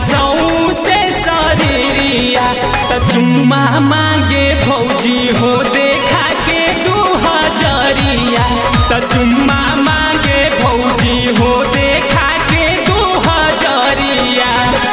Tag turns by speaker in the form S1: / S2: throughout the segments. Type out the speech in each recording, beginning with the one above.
S1: सौ से शरीरिया त चुम्मा मांगे भौजी हो देखा के दू हजरिया त चुम्मा मांगे भौजी हो देखा के दू हजरिया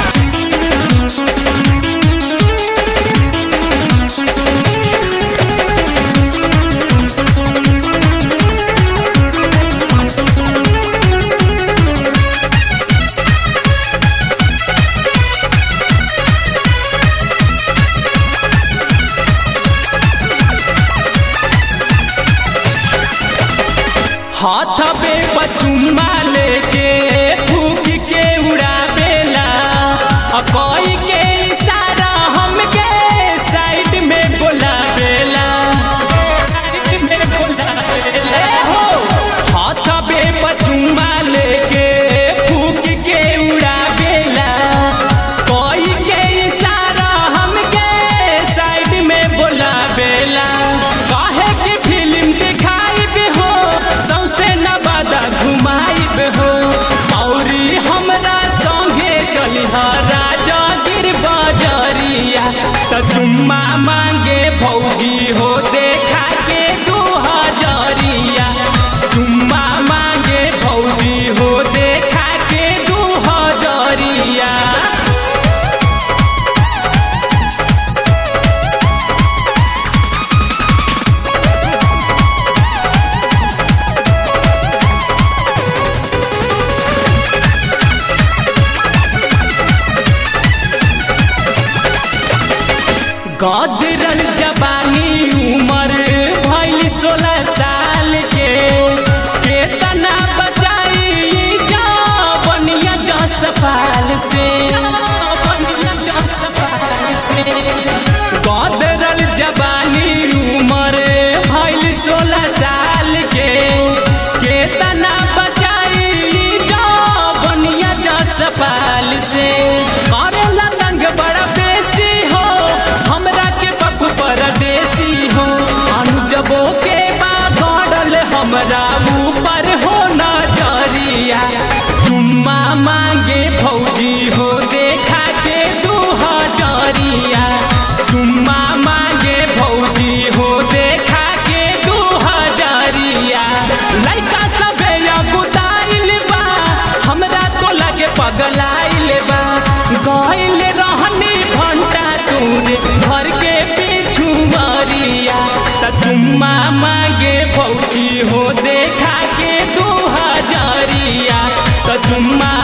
S1: हाथ पे बचुम्मा लेके फूक के उड़ावेला आ कोई के इशारा हमके साइड में बोलावेला साइड में बोलावेला हो हाथ पे बचुम्मा लेके फूक के उड़ावेला कोई के इशारा हमके साइड में बोलावेला काहे की फिल्म दिखाई हो सौसे नवादा घुमाइब हो औरी हमरा संगे चली राजा गिर बजरिया त चुम्मा मांगे भौजी हो देखा के दू हजरिया चुम्मा मांगे भौजी हो देखा के दू हजरिया गदरल जवानी उमर भइल सोलह साल के केतना बचाई जवनिया जस पाल से जवनिया जस पाल से गदरल जवानी उमर भइल सोलह साल के केतना बचाई जवनिया जस पाल से करेला तंग बड़ा बेसी हो हमरा के पप परदेसी हो अनुजबो के बा गड़ल हमरा ऊपर हो नजरिया चुम्मा मांगे भौजी हो देखा के दू हजरिया चुम्मा मांगे भौजी हो देखा के दू हजरिया लइका सभे अगुताइल बा हमरा तो लगे पगलाइल बा गइल रहनी घंटा दूर घर के पीछू मरिया त चुम्मा मांगे भौजी हो देखा के दू हजरिया त चुम्मा